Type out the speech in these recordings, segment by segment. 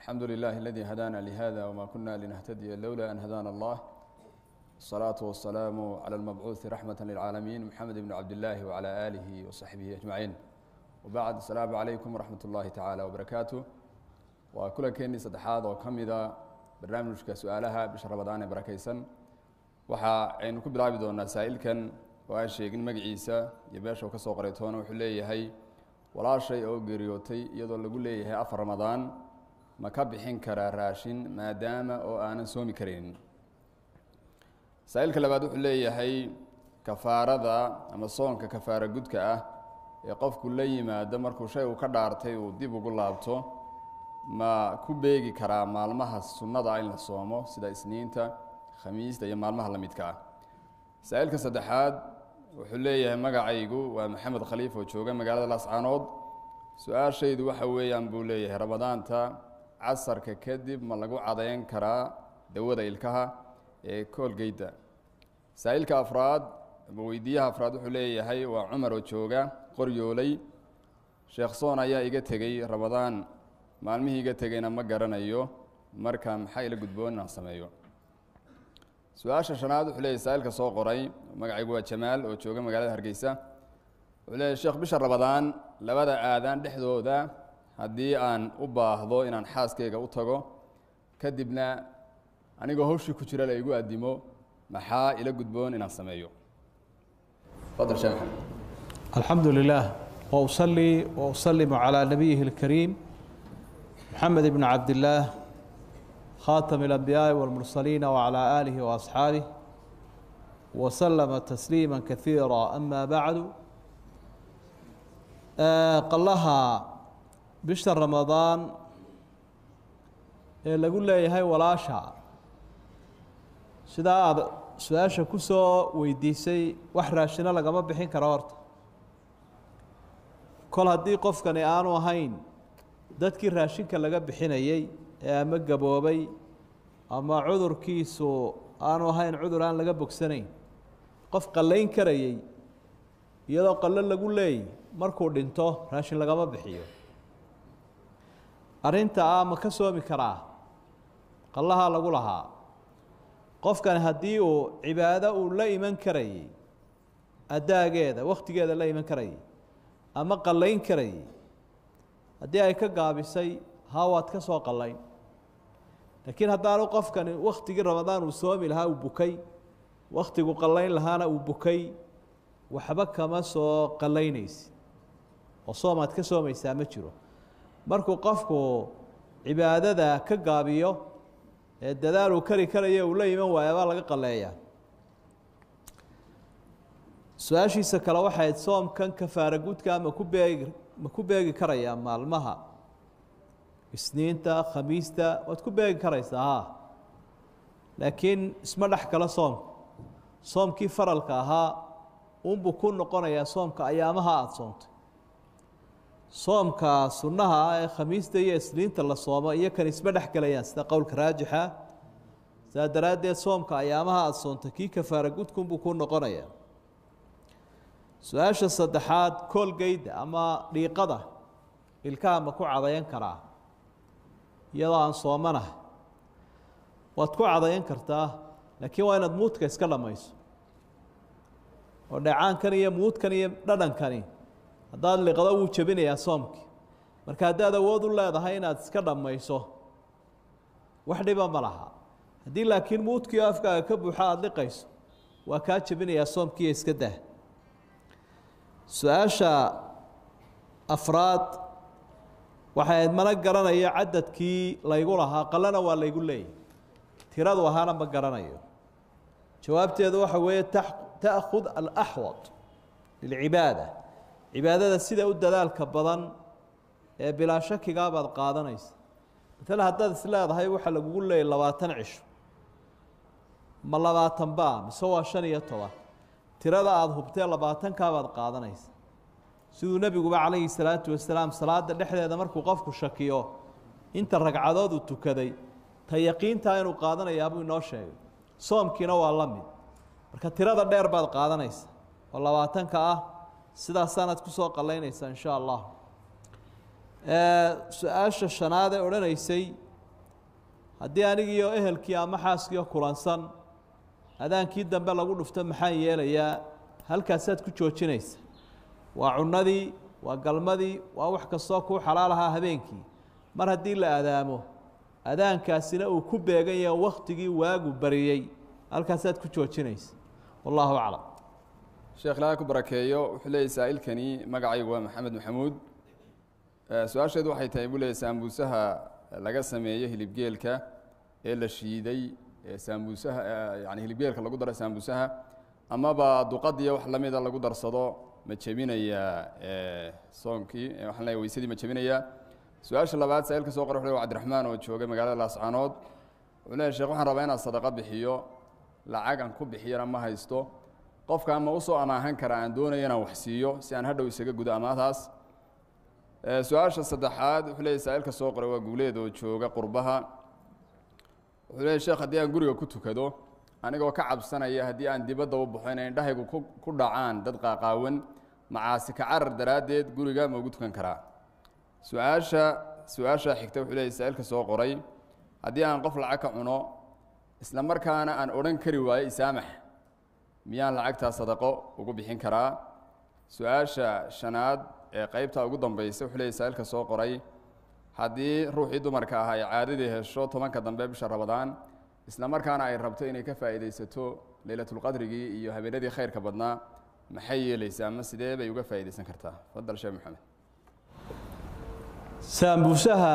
الحمد لله الذي هدانا لهذا وما كنا لنهتدي لولا أن هدانا الله الصلاة والسلام على المبعوث رحمة للعالمين محمد بن عبد الله وعلى آله وصحبه أجمعين وبعد السلام عليكم ورحمة الله تعالى وبركاته وكل كيني صدحات وكمذا barnaamijka su-aalaha bisha rabadaan ee barakaysan waxa aynu ku bilaabi doonaa saa'ilkan oo aan sheegin magaciisa iyo beesha uu ka soo qoray toona wuxuu leeyahay walaashay oo geeriyootay iyadoo lagu leeyahay afar ramadaan ma ka bixin karaa raashin maadaama oo aanan soomi karaynin saa'ilka labaad wuxuu leeyahay kafaarada ama soonka kafaara gudka ah ee qofku la yimaado markuu shay uu ka dhaartay uu dib ugu laabto ma ku beegi karaa maalmaha sunnada in la soomo sida isniinta khamiista iyo maalmaha la midka ah saa-ilka saddexaad wuxuu leeyahay magacaygu waa maxamed khaliif oo jooga magaalada laascaanood su-aashaydu waxa weeyaan buu leeyahay ramadaanta casarka kadib ma lagu cadayn karaa dawada ilkaha ee koolgeyda saa-ilka afraad ama weydiiyaha afraad wuxuu leeyahay waa cumar oo jooga qoryooley sheekh soon ayaa iga tegey ramadaan maalmihii iga tegeyna ma garanayo marka maxaa ila gudboon inaan sameeyo su-aasha shanaad wuxuu leeyahy saa-ilka soo qoray magacaygu waa jamaal oo jooga magaalada hargeysa wuxuu leeyahy sheekh bisha ramadaan labada aadaan dhexdooda haddii aan u baahdo inaan xaaskeyga u tago kadibna anigoo hawshii ku jira la igu addimo maxaa ila gudboon inaan sameeyo fadal sheekh maxamed الحمد لله وأصلي وأسلم على نبيه الكريم محمد بن عبد الله خاتم الأنبياء والمرسلين وعلى آله وأصحابه وسلم تسليما كثيرا أما بعد آه قلها بشهر رمضان ee lagu leeyahay walaasha sidaa aada su-aasha ku soo weydiisay wax raashino lagama bixin karo horta kol haddii qofkani aanu ahayn dadkii raashinka laga bixinayey ee ama gaboobay ama cudurkiisu aanu ahayn cudur aan laga bogsanayn qof qallayn karayey iyadoo qallo lagu leeyay markuu dhinto raashin lagama bixiyo arrinta ah ma ka soomi karaa qallahaa lagu lahaa qofkani haddii uu cibaado uu la iman karayey addaageeda wakhtigeeda la iman karayay ama qallayn karayay haddii ay ka gaabisay haa waad ka soo qallayn laakiin haddaanu qofkani wakhtigii ramadaan uu soomi lahaa uu bukay wakhtigu qallayn lahaana uu bukay waxba kama soo qallaynaysi oo soomaad ka soomaysaa ma jiro markuu qofku cibaadada ka gaabiyo ee dadaal uu kari karayo uu la iman waaya baa laga qalleeyaa su-aashiisa kale waxayd soomkan kafaara gudka ma ku beegi ma ku beegi karayaa maalmaha isniinta khamiista waad ku beegi karaysaa haa laakiin isma dhex kale soomka soomkii faralka ahaa unbuu ku noqonayaa soomka ayaamaha aada soontay soomka sunnaha ah ee khamiista iyo isniinta la soomo iyo kan isma dhex gelayaan sida qowlka raajixa saa daraaddeed soomka ayaamaha aada soontay kii kafaara gudkunbuu ku noqonayaa su-aasha saddexaad koolgeyda ama dhiiqada ilkaha ma ku cadayan karaa iyadoo aan soomanahay waad ku cadayan kartaa laakiin waa inaad muudka iska dhammayso oo dheecaankan iyo muudkan iyo dhadhankani haddaad liqdo wuu jebinayaa soomkii marka haddaad awood u leedahay inaad iska dhammayso wax dhiba ma laha haddii laakiin muudkiio afkaaga ka buuxo aada liqayso waa kaa jebinayaa soomkiiyo iska dah su-aasha afraad waxay ayd mana garanayo cadadkii laygu lahaa qalena waa laygu leeyahy tiradu ahaana ma garanayo jawaabteedu waxa weeye ta'khud alaxwad lilcibaada cibaadada sida u dadaalka badan ee bilaa shakigaa baad qaadanaysa matala haddaad is leedahay waxaa lagugu leeyay labaatan cisho ma labaatan baa mise waa shan iyo toban tirada aada hubtee labaatankaa baad qaadanaysa siduu nebiguba calayhi salaatu wasalaam salaada dhexdeeda markuu qofku shakiyo inta ragcadood uu tukaday ta yaqiintaa inuu qaadanayaabuu inoo sheegay soomkiina waa la mid marka tirada dheer baad qaadanaysa oo labaatanka ah sidaasaanaad ku soo qallaynaysaa insha allah su-aasha shanaad ee odhanaysay haddii anigiiyo ehelkii ama xaaskiio kulansan adaankii dambe lagu dhufto maxaan yeelayaa halkaasaad ku joojinaysa waa cunnadii waa galmadii waa wax kastoo kuu xalaal ahaa habeenkii mar haddii la adaamo adaankaasina uu ku beegan yahay waktigii waagu bariyey halkaasaad ku joojinaysa wallahu aclam sheekh ilaahay ku barakeeyo wuxuu leeyay saa'ilkani magacaygu waa maxamed maxamuud su-aasheedu waxay tahay buu leeyay saambuusaha laga sameeyo hilibgeelka ee la shiiday ee saambuusaha yani hilibgeelka lagu daro saambuusaha amaba duqadiyo wax lamida lagu darsado ma jebinayaa soonkii waxaan leeyahay weysadii ma jebinayaa su-aasha labaad saa'ilka soo qora wuxuu leey cabdiraxmaan oo jooga magaalada laascaanood wuxuu leeyahy sheekh waxaan rabaa inaan sadaqa bixiyo lacag aan ku bixiyana ma haysto qofka ama usoo amaahan kara aan doonaya inaan wax siiyo si aan hadhow isaga gudo amaataas su-aasha saddexaad wuxuu leeyahy saa'ilka soo qoray waa guuleed oo jooga qurbaha wuxuu leeyahy sheekh haddii aan guriga ku tukado anigoo ka cabsanaya haddii aan dibadda u baxo inay indhahaygu ku ku dhacaan dad qaaqaawan macaasi ka carar daraaddeed guriga ma ugu tukan karaa su-aasha su-aasha xigta wuxuu leeyahy saa'ilka soo qoray haddii aan qof lacag ka cuno isla markaana aan odhan kari waayo isaamax miyaan lacagtaa sadaqo ugu bixin karaa su-aasha shanaad ee qeybta ugu dambaysa wuxuu leeyahy saa'ilka soo qoray haddii ruuxii dumarka ah ay caadadii hesho tobanka dambe bisha rabadaan isla markaana ay rabto inay ka faa'iidaysato leylatulqadrigii iyo habeenadii khayrka badnaa maxay yeelaysaa ama sidee bay uga faa'iidaysan kartaa fadal sheekh maxamed saambuusaha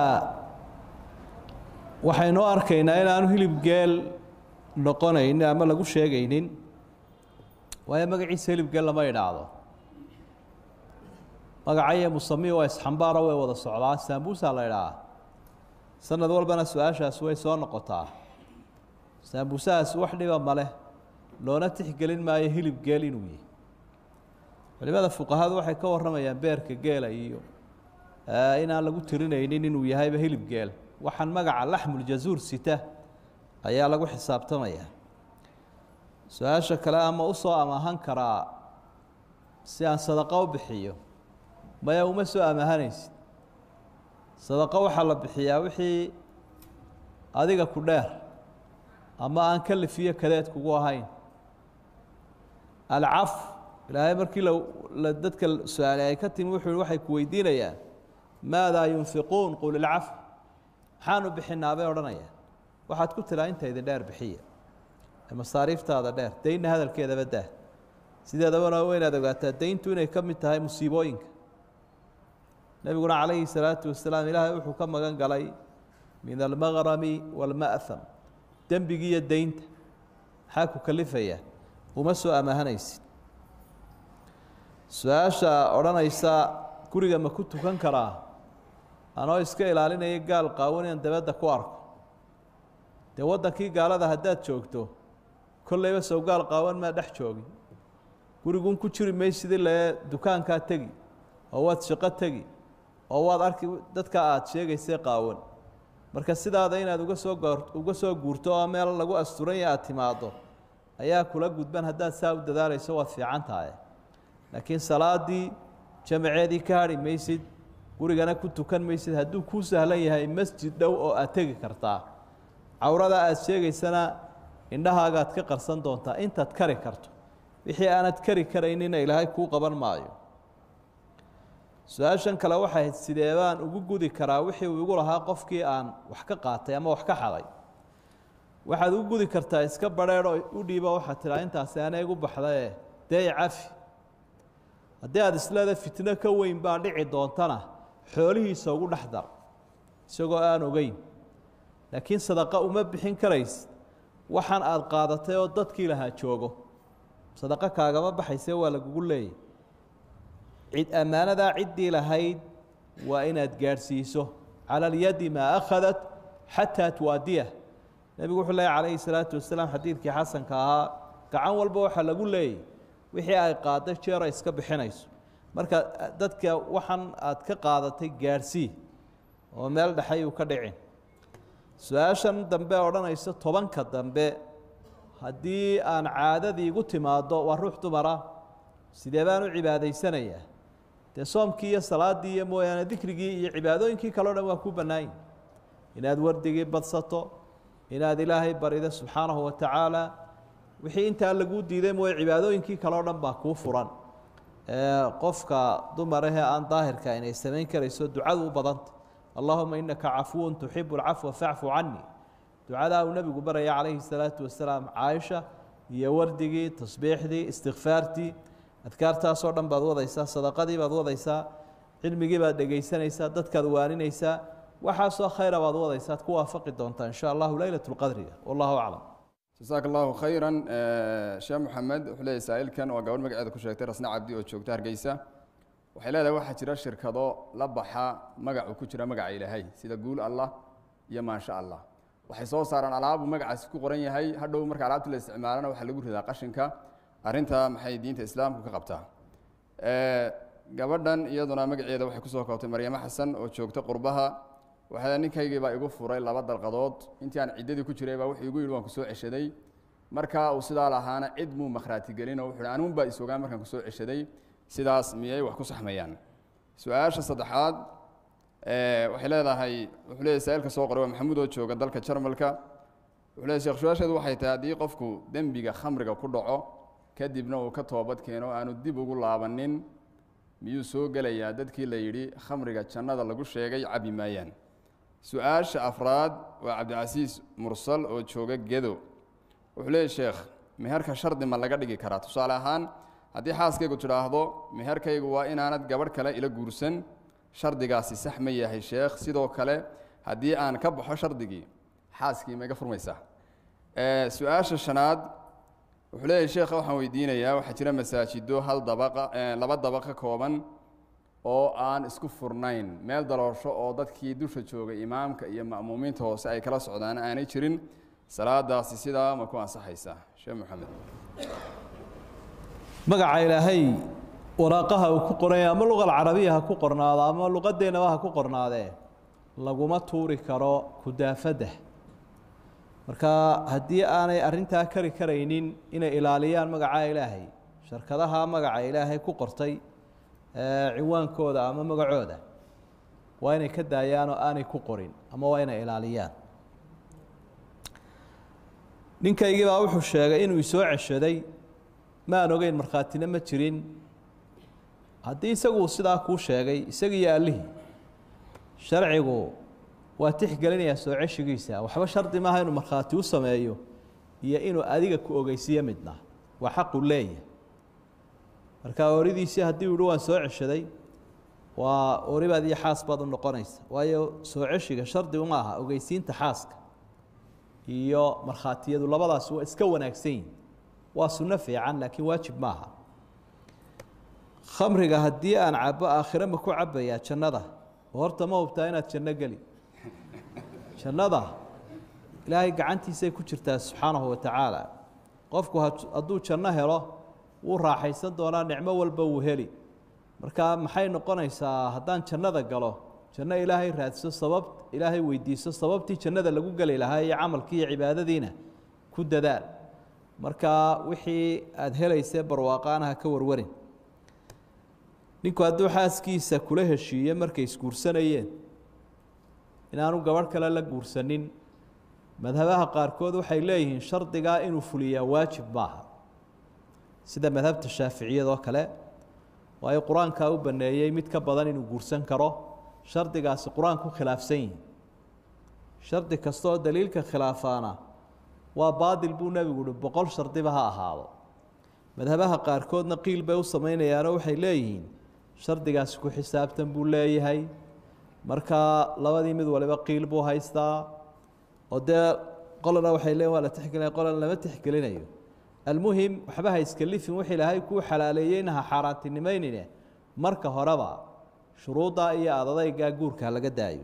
waxaynu arkaynaa inaanu hilib geel noqonaynin ama lagu sheegaynin waayo magaciisa hilib geel lama idhaahdo magacayo musami waa isxambaara way wada socdaa saambuusa la idhaha sanad walbana su-aashaas way soo noqotaa saambuusahaas wax dhiba maleh loona tixgelin maayo hilib geel inuu yihi culimada fuqahadu waxay ka warramayaan beerka geela iyo inaan lagu tirinaynin inuu yahayba hilib geel waxaan magaca laxmuljazuur sita ayaa lagu xisaabtamayaa su-aasha kale ama usoo amaahan karaa si aan sadaqo u bixiyo maya uma soo amaahanaysid sadaqo waxaa la bixiyaa wixii adiga ku dheer ama aan kalifiyo kadeed kugu ahayn alcaf ilaahay markii la dadka su-aalay ay ka timi wuxuu waxay ku weydiinayaan maadaa yunfiquun qul ilcaf maxaanu bixinaa bay odhanayaan waxaad ku tiraa inta idin dheer bixiya masaariiftaada dheer daynna hadalkeedaba dah sideedabana waa inaad ogaataa dayntu inay ka mid tahay musiibooyinka nebiguna calayhi salaatu wasalaam ilaahay wuxuu ka magan galay min almaqrami waalma'ham dembigi iyo daynta maxaa ku kalifayaa uma soo amaahanaysid su-aasha odhanaysa guriga ma ku tukan karaa anoo iska ilaalinaya gaal qaawan inaan dabadda ku arko dee waddankii gaalada haddaad joogto kollayba sow gaal qaawan maa dhex joogin gurigun ku jiri maysidii lee dukaankaa tegi oo waad shaqo tegi oo waad arki dadka aada sheegaysay qaawan marka sidaada inaad uga soo goor uga soo guurto oo meel lagu asturanya aada timaaddo ayaa kula gudban haddaad saa u dadaalayso waad fiican tahay laakiin salaadii jamaceedii ka hadhi maysid gurigana ku tukan maysid hadduu kuu sahlan yahay masjid dhow oo aad tegi kartaa cawrada aada sheegaysana indhahaagaad ka qarsan doontaa intaad kari karto wixii aanad kari karaynina ilaahay kuu qaban maayo su-aashan kale waxay ahayd sidee baan ugu gudi karaa wixii uu igu lahaa qofkii aan wax ka qaatay ama wax ka xaday waxaad ugu gudi kartaa iska badheedho u dhiiba waxaad tiraa intaasi ana igu baxdae dee cafi haddii aada isleeda fitno ka weyn baa dhici doontana xoolihiisa ugu dhex dar isagoo aan ogeyn laakiin sadaqa uma bixin karaysid waxaan aada qaadatay oo dadkii lahaa joogo sadaqo kaagama baxayse waa lagugu leeyay cid ammaanadaa ciddii lahayd waa inaad gaadhsiiso cala alyadi maa akhadat xataa tuwaadiyah nebigu wuxuu leeyay calayhi salaatu wasalaam xadiidkii xasanka ahaa gacan walba waxaa lagu leeyay wixii ay qaadday jeera iska bixinayso marka dadka waxaan aad ka qaadatay gaadhsii oo meel dhexay uu ka dhicin su-aashan dambe odhanaysa tobanka dambe haddii aan caadadii igu timaaddo waa ruux dumara sidee baan u cibaadaysanayaa dee soomkii iyo salaaddii iyo mooyaane dikrigii iyo cibaadooyinkii kaleo dhan waa ku bannaanyi inaad wardigii badsato inaad ilaahay barida subxaanahu wa tacaala wixii intaa laguu diiday mooye cibaadooyinkii kale o dhan baa kuu furan qofka dumarahee aan daahirka inay samayn karayso ducadu u badanta allahuma inaka cafuwun tuxibu alcafwa facfu cani ducadaa uu nebigu baraya calayhi salaatu wasalaam caaisha iyo wardigii tasbiixdii istikfaartii adkaartaasoo dhan baad wadaysaa sadaqadii baad wadaysaa cilmigii baad dhegaysanaysaa dadkaad waaninaysaa waxaasoo khayra baad wadaysaa ad ku waafaqi doontaa insha allahu leylat lqadriga wallahu aclam jasaaka allahu khayra sheekh moxamed wuxuu leeyahy saa-ilkan waa gabadh magaceeda ku sheegtay rasne cabdi oo joogta hargeysa waxay leedahay waxaa jira shirkado la baxa magacu ku jira magaca ilaahay sida guul allah iyo maansha allah waxay soo saaraan alaabu magacaasi ku qoran yahay hadhow marka alaabta la isticmaalana waxaa lagu ridaa qashinka arrinta maxay diinta islaamku ka qabtaa gabadhan iyaduna magaceeda waxay kusoo koobtay maryamo xasan oo joogta qurbaha waxaa ninkaygii baa igu furay laba dalqadood intii aan ciddadii ku jiray baa wuxuu igu yidhi waan kusoo ceshaday marka uu sidaa lahaana cid muu makhraati gelin oo wuxuu hi anuun baa isogaan markaan kusoo ceshaday sidaas miyay wax ku saxmayaan su-aasha saddexaad waxay leedahay wuxuu leeyahy saa-ilka soo qoray waa maxamuud oo jooga dalka jarmalka wuxuu leeyahy sheekh su-aasheedu waxay tahay haddii qofku dembiga khamriga ku dhaco kadibna uu ka toobad keeno aanu dib ugu laabanin miyuu soo gelayaa dadkii la yidhi khamriga jannada lagu sheegay cabi maayaan su-aasha afraad waa cabdicasiis mursal oo jooga gedo wuxuu leeyahy sheekh meherka shardi ma laga dhigi karaa tusaale ahaan haddii xaaskaygu tidhaahdo meherkaygu waa inaanad gabadh kale ila guursan shardigaasi sax ma yahay sheekh sidoo kale haddii aan ka baxo shardigii xaaskii ma iga furmaysaa su-aasha shanaad wuxuu leeyahy sheekha waxaan weydiinayaa waxaa jira masaajido hal dabaqa laba dabaq ka kooban oo aan isku furnayn meel daloosho oo dadkii dusha joogay imaamka iyo ma'muumiinta hoose ay kala socdaan aanay jirin salaadaasi sidaa ma ku ansaxaysaa sheekh moxamed magaca ilaahay waraaqaha uu ku qoranya ama luqa alcarabiya ha ku qornaado ama luqadeennaba ha ku qornaadee laguma tuuri karo kudaafadda marka haddii aanay arrintaa kari karaynin inay ilaaliyaan magaca ilaahay sharkadaha magaca ilaahay ku qortay ciwaankooda ama magacooda waa inay ka daayaan oo aanay ku qorin ama waa inay ilaaliyaan ninkaygii baa wuxuu sheegay inuu isoo ceshaday ma aan ogeyn markhaatina ma jirin haddii isagu sidaa kuu sheegay isagiiyo allihii sharcigu waa tixgelinayaa soo ceshigiisa waxba shardi maaha inuu markhaati u sameeyo iyo inuu adiga ku ogeysiiyo midna waa xaqu leeyahay marka ooridiisii haddii uu hi waan soo ceshaday waa ooribaad iyo xaas baad u noqonaysa waayo soo ceshiga shardi uma aha ogeysiinta xaaska iyo markhaatiyadu labadaasi waa iska wanaagsan yihin waa sunno fiican laakiin waajib maaha khamriga haddii aan cabo aakhire ma ku cabayaa jannada horta ma hubtaa inaad janno geli jannada ilaahay gacantiisay ku jirtaa subxaanahu wa tacaala qofku hadduu janno helo wuu raaxaysan doonaa nicmo walba wuu heli marka maxay noqonaysaa haddaan jannada galo janno ilaahay raadso sabab ilaahay weydiiso sababtii jannada lagu geli lahaa iyo camalkii iyo cibaadadiina ku dadaal marka wixii aada helaysee barwaaqaanaha ka warwarin ninku hadduu xaaskiisa kula heshiiye markay isguursanayeen inaanu gabadh kale la guursanin madhabaha qaarkood waxay leeyihiin shardigaa inuu fuliyaa waajib maaha sida madhabta shaaficiyadoo kale waayo qur-aankaa u baneeyey mid ka badan inuu guursan karo shardigaasi qur-aanku khilaafsan yihi shardi kasta oo daliilka khilaafaana waa baadil buu nebigu uhi boqol shardiba ha ahaado madhabaha qaarkoodna qiil bay u samaynayaanoo waxay leeyihiin shardigaasi ku xisaabtan buu leeyahay marka labadii mid waliba qiil buu haystaa oo dee qolana waxay leeyihin waa la tixgelinaya qolana lama tixgelinayo almuhim waxba ha iskalifin wix ilaahay kuu xalaaleeyeyna ha xaaraantinimeynine marka horeba shuruuddaa iyo adadaygaa guurka laga daayo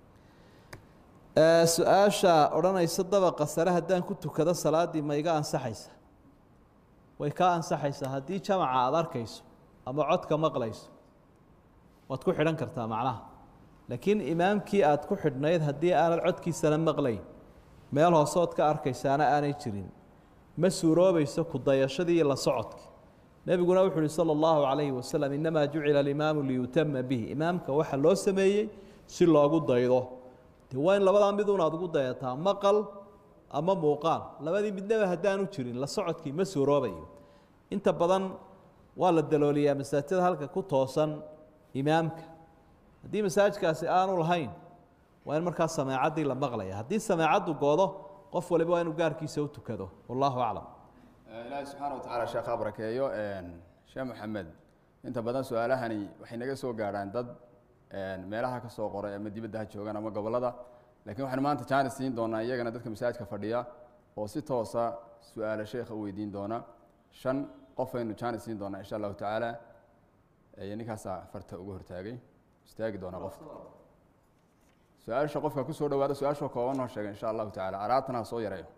su-aasha odhanaysa dabaqa sare haddaan ku tukado salaaddii ma iga ansaxaysa way kaa ansaxaysaa haddii jamaca aada arkayso ama codka maqlayso waad ku xidhan kartaa macnaha laakiin imaamkii aada ku xidhnayd haddii aanad codkiisana maqlayn meel hooseod ka arkaysaana aanay jirin ma suuroobayso ku dayashadii iyo la socodkii nebiguna wuxu uhi salى اllahu calayhi wasalam inamaa jucila alimaamu liyutama bihi imaamka waxa loo sameeyey si loogu daydo de waa in labadaa miduun aad ugu dayataa maqal ama muuqaal labadii midnaba haddaanu jirin la socodkii ma suuroobayo inta badan waa la dalooliyaa masaajida halka ku toosan imaamka haddii masaajidkaasi aanu lahayn waa in markaa sameecaddii la maqlaya haddii sameecaddu goodo qof waliba waa inuu gaarkiisa u tukado wallahu aclam ilaahay subxaana wa tacaala sheekha barakeeyo sheekh maxamed inta badan su-aalahani waxay naga soo gaadhaan dad meelaha ka soo qoray ama dibadda ha joogaan ama gobollada lakiin waxaan maanta jaanis siin doonaa iyagana dadka masaajidka fadhiya oo si toosa su-aala sheekha u weydiin doona shan qof aynu jaanis siin doonaa insha allahu tacaala ninkaasaa farta ugu hortaagay istaagi doonaa qofka su-aasha qofka kusoo dhawaada su-aashoo kooban noo sheega insha allahu tacala araabtana ha soo yareeyo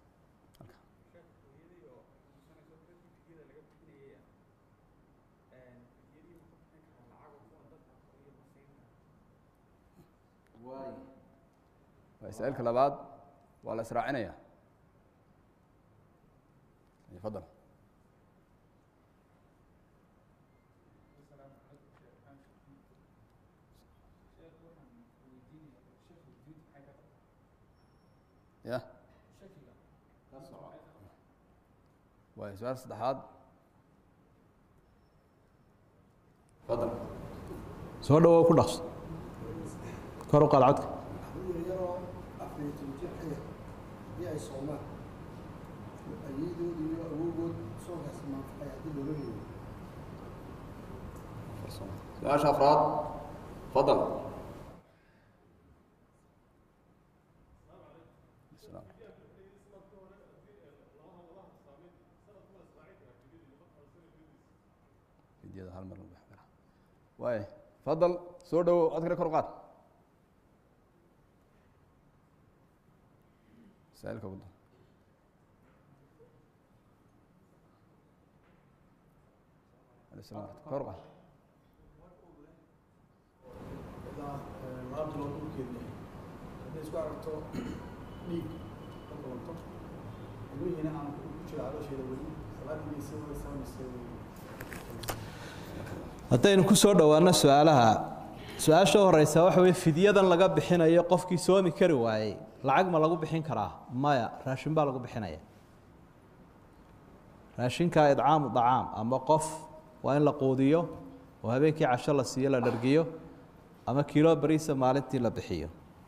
masaailka labaad waa la israacinaya fadal ya waay su-aal saddexaad fadal soo dhawow ku dhaqso kor u qaad codka yaroo afariitan jir ka yar haddii ay soomaan ayeedood iyo awowgood soonkaas maanfacay haddii loola leeyo su-aasha afraad fadal fidyada hal mar waay fadal soo dhawow codkana kor u qaad masaailka ugu dan kor u qaad laabta loo dhulkeedu yahay hadday isku aragto dhiig ka kulanto ilmihiina aan ku jiro caloosheeda weli salaadigiisa way samaysay haddaynu ku soo dhowaano su-aalaha su-aasha horeysa waxa weye fidyadan laga bixinayo qofkii soomi kari waayey lacag ma lagu bixin karaa maya raashin baa lagu bixinaya raashinka idcaamu dacaam ama qof waa in la quudiyo oo habeenkii casho la siiyo la dhargiyo ama kilo bariisa maalintii la bixiyo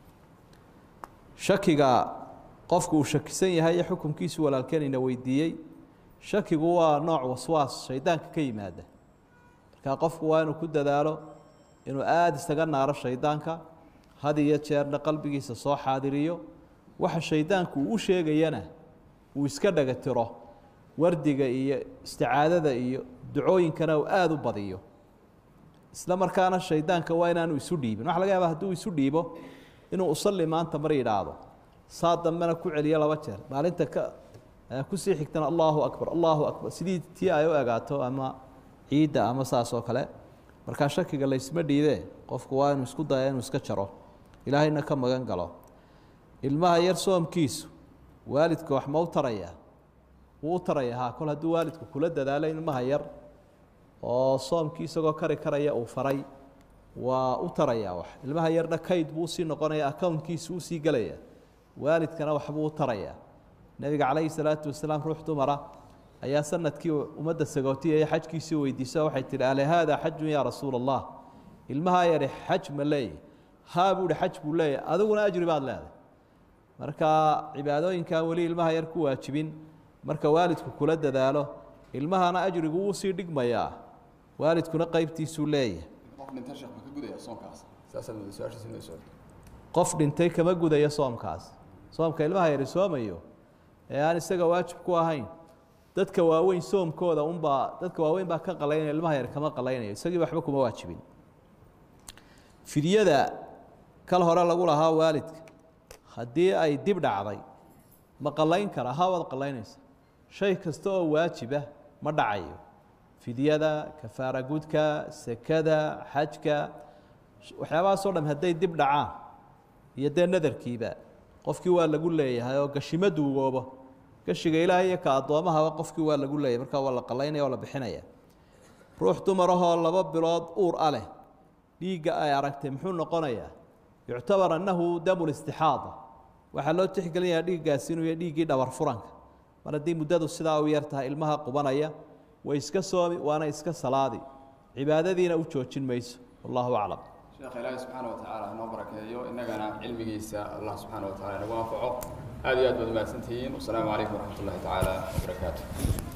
shakiga qofku uu shakisan yahay iyo xukunkiisu walaalkeenina weydiiyey shakigu waa nooc waswaas shaydaanka ka yimaada markaa qofku waa inuu ku dadaalo inuu aada isaga naaro shaydaanka had iyo jeerna qalbigiisa soo xaadiriyo waxa shaydaanku uu u sheegayana uu iska dhagatiro wardiga iyo isticaadada iyo ducooyinkana uu aada u badiyo isla markaana shaydaanka waa inaanu isu dhiibin waxa laga yaaba hadduu isu dhiibo inuu usalli maanta mar yidhaahdo saa dambena ku celiyo laba jeer maalinta ka kusii xigtana allahu akbar allahu akbar sidii tii ay u egaato ama ciidda ama saas oo kale markaa shakiga laysma dhiidee qofku waa inuu isku daya inuu iska jaro ilaahayna ka magan galo ilmaha yar soomkiisu waalidka wax ma u taraya wuu u taraya ha kol hadduu waalidku kula dadaalo ilmaha yar oo soomkii isagoo kari karaya uu faray waa u taraya wax ilmaha yarna kayd buu usii noqonaya accountkiisu usii gelaya waalidkana waxbuu u taraya nebiga calayhi salaatu wasalaam ruux dumara ayaa sanadkii ummadda sagootiyaya xajkiisii weydiiso waxay tihi ale haada xajun yaa rasuula allah ilmahaa yari xaj ma leeyahy haa buu ihi xaj buu leeyahy adiguna ajri baad leedahay marka cibaadooyinkan weli ilmaha yar ku waajibin marka waalidku kula dadaalo ilmahana ajrigu wuu sii dhigmayaa waalidkuna qeybtiisuu leeyahay qof dhinta sheekh ma ka gudaya soonkaas saasaad mooday su-aashiisi inay soo qof dhintay kama gudayo soomkaas soomka ilmaha yari soomayo ee aan isaga waajib ku ahayn dadka waaweyn soomkooda unbaa dadka waaweyn baa ka qalaynaya ilmaha yar kama qalaynayo isagii waxba kuma waajibin fidyada kal hore lagu lahaa waalidka haddii ay dib dhacday ma qalayn kara ha waad qalaynaysa shay kasta oo waajiba ma dhacayo fidyada kafaara gudka sekada xajka waxyaabahaasoo dham hadday dib dhacaan iyo dee nadarkiiba qofkii waa lagu leeyahay oo gashimo duugoobo gashiga ilaahay iyo ka addoomahaba qofkii waa lagu leeyahay markaa waa la qalaynaya oo la bixinaya ruux dumarahoo laba bilood uur a leh dhiigga ay aragtay muxuu noqonayaa yuctabar annahu damu listixaada waxaa loo tixgelinayaa dhiiggaasi inuu yahay dhiiggii dhabar furanka mar haddii muddadu sidaa u yar tahay ilmaha qubanaya way iska soomi waana iska salaadi cibaadadiina u joojin mayso wallahu aclam sheekh ilaahi subxaana wa tacaala hanoo barakeeyo innagana cilmigiisa allah subxaana wa tacala inagu anfaco aad iyo aad baad umahadsantihiin wasalaamu calaykum waraxmat ullahi tacaala wabarakaatu